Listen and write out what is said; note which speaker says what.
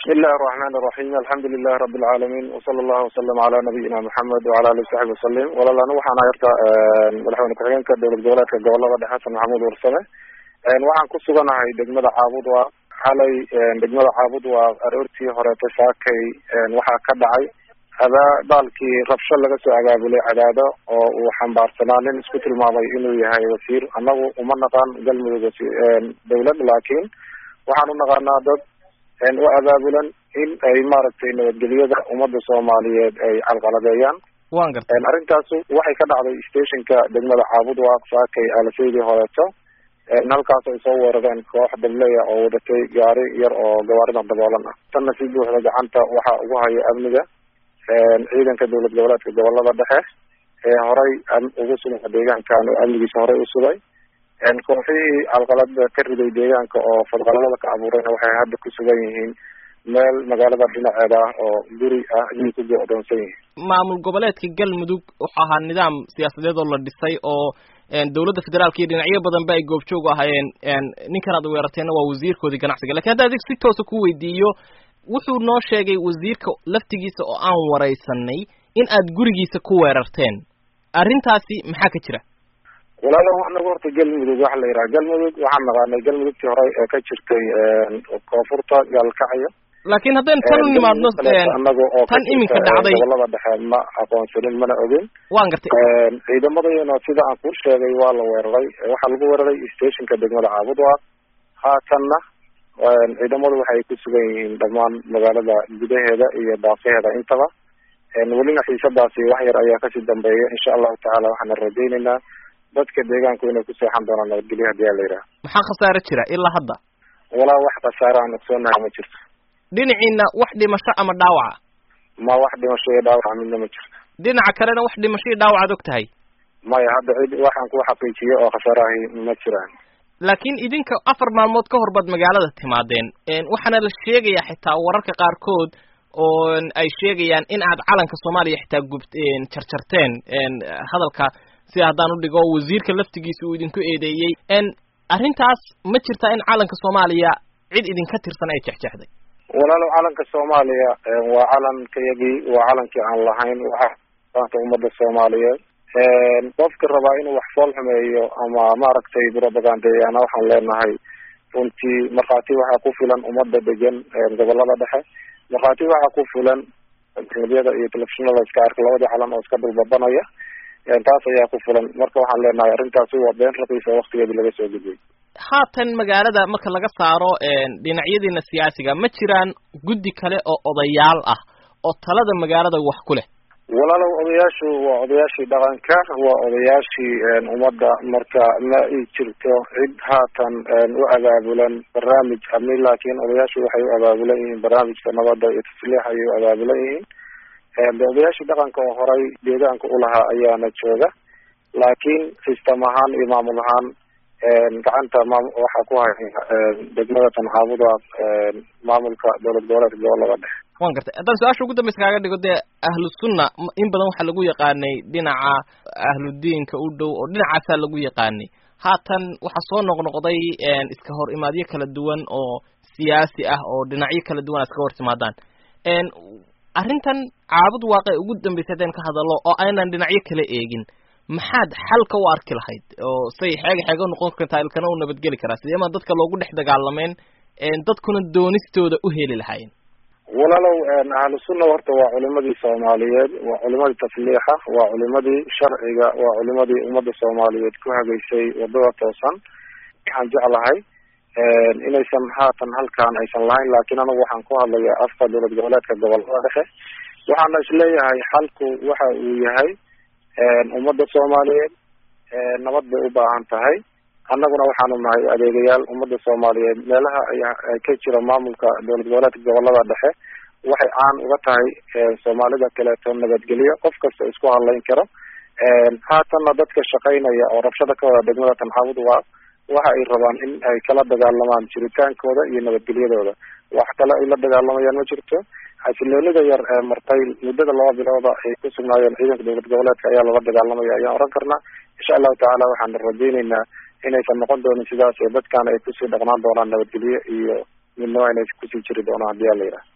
Speaker 1: bismi illahi araxmaan iraxiim alxamdu lilahi rabi alcaalamiin wasala allahu wasalam ala nabiyina maxamed wala ali saxbi wasalim walaal anigu waxaan ahay horta madaxweyne ku-xigeenka dowlad goboleedka gobolada dhexe xasan maxamuud warsame waxaan ku suganahay degmada caabud waa xalay degmada caabud waa aroortii horeeto saakay waxaa ka dhacay adaa baalkii rabsho laga soo abaabulay cadaado oo uu xambaarsanaa nin isku tilmaamay inuu yahay wasiir annagu uma naqaan galmudug dawlad laakiin waxaan u naqaanaa dad u abaabulan in ay maaragtay nabadgelyada ummadda soomaaliyeed ay calqaladeeyaan
Speaker 2: wan gartay
Speaker 1: arrintaasu waxay ka dhacday stationka degmada caabud waa saakay alaseydii horeeto halkaas ay soo weerareen koox dableya oo wadatay gaari yar oo gawaarida daboolan ah tanna si buuxda gacanta waxaa ugu haya amniga ciidanka dowlad goboleedka gobolada dhexe ee horay ugu sugan deegaankan oo amnigiisa horey usugay kooxihii calqalada ka riday deegaanka oo fadqalalada ka abuurayna waxay hadda ku sugan yihiin meel magaalada dhinaceeda ah oo guri ah ayay ku go-doonsan yihiin
Speaker 2: maamul goboleedka galmudug wuxuu ahaa nidaam siyaasadeed oo la dhisay oo dowladda federaalka iyo dhinacyo badanba ay goobjoog ahaayeen ninkan aad weerateenna waa wasiirkoodii ganacsiga lakin hadda adig si toosa ku weydiiyo wuxuu noo sheegay wasiirka laftigiisa oo aan waraysanay in aad gurigiisa ku weerarteen arrintaasi maxaa ka jira
Speaker 1: walaalo anagu horta galmudug waxa la yidhaha galmudug waxaan naqaanay galmudugtii hore ee ka jirtay koonfurta gaalkacyo
Speaker 2: laakiin haddaynu tan u nimaadno
Speaker 1: anaga oo
Speaker 2: tan iminka dhacday
Speaker 1: gobolada dhexe ma aqoonsanin mana ogin
Speaker 2: wan gartay
Speaker 1: ciidamadayana sida aan kuu sheegay waa la weeraray waxaa lagu weeraray stationka degmada caabudwa haatanna ciidamadu waxay ku sugan yihiin dhammaan magaalada gudaheeda iyo daafaheeda intaba welina xiisadaasi wax yar ayaa kasii dambeeya insha allahu tacala waxaana rajayneynaa dadka deegaanku inay ku seexan doonaan nabadgelyo hadii a la yidhaha
Speaker 2: maxaa khasaare jira ilaa hadda
Speaker 1: walaa wax khasaare aan ogsoonahay ma jirto
Speaker 2: dhinaciina wax dhimasho ama dhaawaca
Speaker 1: ma wax dhimasho iyo dhaawaca midna ma jirto
Speaker 2: dhinaca kalena wax dhimasho iyo dhaawacaad og tahay
Speaker 1: maya hadda cid waxaan ku xaqiijiyo oo khasaarahi ma jiraan
Speaker 2: laakiin idinka afar maalmood ka hor baad magaalada timaadeen waxaana la sheegayaa xitaa wararka qaarkood oo ay sheegayaan in aad calanka soomaaliya xitaa gub jarjarteen hadalka sida haddaan udhigo wasiirka laftigiisa uu idinku eedeeyey arrintaas ma jirtaa in calanka soomaaliya cid idinka tirsan ay jexjexday
Speaker 1: walaalo calanka soomaaliya waa calankayagii waa calankii aan lahayn waata ummadda soomaaliyeed qofka rabaa inuu wax fool xumeeyo ama maaragtay propagandeeyana waxaan leenahay runtii markhaati waxaa ku filan ummadda degan gobolada dhexe markhaati waxaa ku filan medyada iyo telefishinada iska arka labadii calan oo iska dulbabanaya taas ayaa ku filan marka waxaan leenahay arrintaasi waa been raqiisa waktigeedii laga soo gudbay
Speaker 2: haatan magaalada marka laga saaro dhinacyadiina siyaasiga ma jiraan guddi kale oo odayaal ah oo talada magaalada wax ku leh
Speaker 1: walaalow odayaashu waa odayaashii dhaqanka waa odayaashii ummadda marka ma i jirto cid haatan u abaabulan barnaamij amni laakiin odayaashu waxay u abaabulan yihiin barnaamijka nabadda iyo tasliix ayay u abaabulan yihiin de odayaashii dhaqanka oo horay deegaanka ulahaa ayaana jooga laakiin system ahaan iyo maamul ahaan gacanta maam waxaa ku haya degmada tanxaabuda maamulka dowlad goboleedka gobolada dhexe
Speaker 2: wan gartay haddaan su-aasha ugu dambeysa kaaga dhigo dee ahlu sunna in badan waxaa lagu yaqaanay dhinaca ahludiinka u dhow oo dhinacaasaa lagu yaqaanay haatan waxaa soo noqnoqday iska hor imaadyo kala duwan oo siyaasi ah oo dhinacyo kala duwan a iska hor timaadaan arrintan caabud waaqe ugu dambeysay haddaynu ka hadallo oo aynan dhinacyo kala eegin maxaad xalka u arki lahayd oo say xeega xeega noqon kartaa ilkana u nabadgeli karaa sideema dadka loogu dhex dagaalameen dadkuna doonistooda u heli lahaayeen
Speaker 1: walaalow ahlu sunna horta waa culimadii soomaaliyeed waa culimadii tasliixa waa culimadii sharciga waa culimadii ummadda soomaaliyeed ku hagaysay wadada toosan waxaan jeclahay inaysan haatan halkaan aysan lahayn laakiin anigu waxaan ku hadlayaa afka dowlad goboleedka gobolada dhexe waxaana isleeyahay xalku waxa uu yahay ummadda soomaaliyeed nabad bay u baahan tahay annaguna waxaanu nahay adeegayaal ummadda soomaaliyeed meelaha ay ka jira maamulka dowlad goboleedka gobolada dhexe waxay caan uga tahay soomaalida kaleeto nabadgelyo qof kasta isku hadlayn karo haatanna dadka shaqaynaya oo rabshada ka wada degmada tanxaabud waa waxa ay rabaan in ay kala dagaalamaan jiritaankooda iyo nabadgelyadooda wax kale ay la dagaalamayaan ma jirto xasiloonida yar ee martay muddada laba bilooda ay ku sugnaayeen ciidanka dowlad goboleedka ayaa lala dagaalamaya ayaan oran karnaa insha allahu tacaala waxaan rajayneynaa inaysan noqon doonin sidaas ee dadkan ay kusii dhaqnaan doonaan nabadgelyo iyo midnimo inay kusii jiri doonaan hadii a la yidhaha